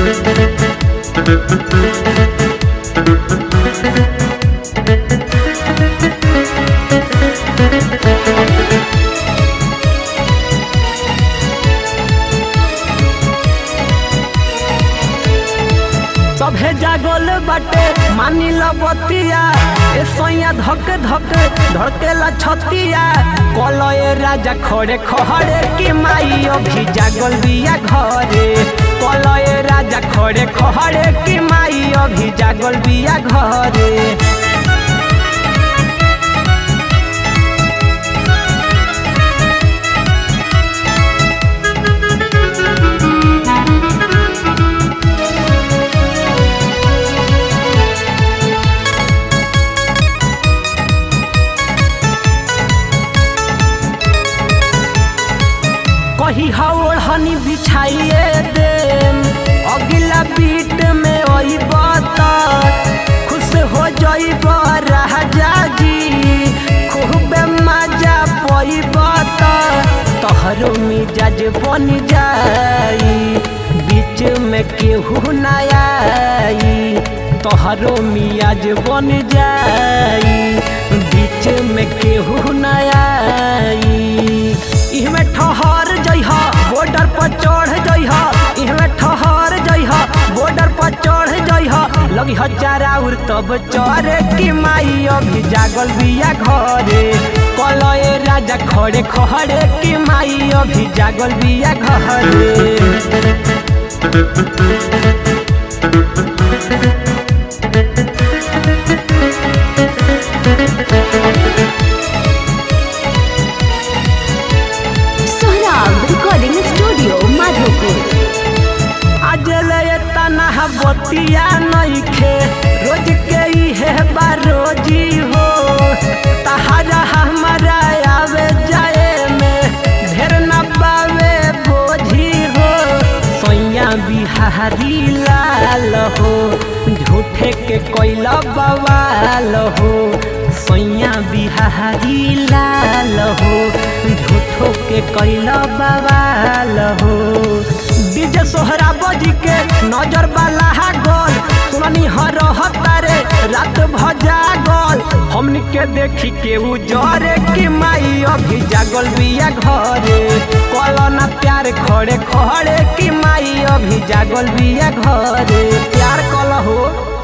सभे जागल बाटे मानी ल बतिया ए सोया धक धक धड़केला छतिया कलए राजा खड़े खड़े की माई अभी जागल बिया घरे कलए राजा खड़े खड़े की माई अभी जागल बिया घरे कही हवड़ हनी बिछाइए दे अगला बीट में ओई बता खुश हो जाइब राजा जी खूब मजा पई बता तोहरो मिजाज बन जाई बीच में केहू न आई तोहरो मियाज बन जाई बीच में केहू न आई इहमे ठहर जइहा बॉर्डर पर चढ़ जइहा इहमे ठहर जइहा बॉर्डर पर चढ़ जइहा लगी हजारा उर तब चढ़े की माई अभी जागल बिया घरे कलए राजा खड़े खड़े की माई अभी जागल बिया घरे सोहराब रिकॉर्डिंग स्टूडियो माधोपुर आज ले तना बतिया नइखे रोज के इहे बारोजी हो तहारा हमारा आवे जाए में ढेर न पावे बोझी हो सैया बिहारी लाल हो झूठे के कोइला बवाल हो सैया बिहारी लाल हो झूठो के कोइला बवाल हो डीजे सोहरा बजी के नजर वाला गोल सुननी हर तारे रात भजा गोल हमनी के देखी के उजरे की माई अभी जागल बिया घरे कलना प्यार खड़े खड़े की माई अभी जागल बिया घरे प्यार कल हो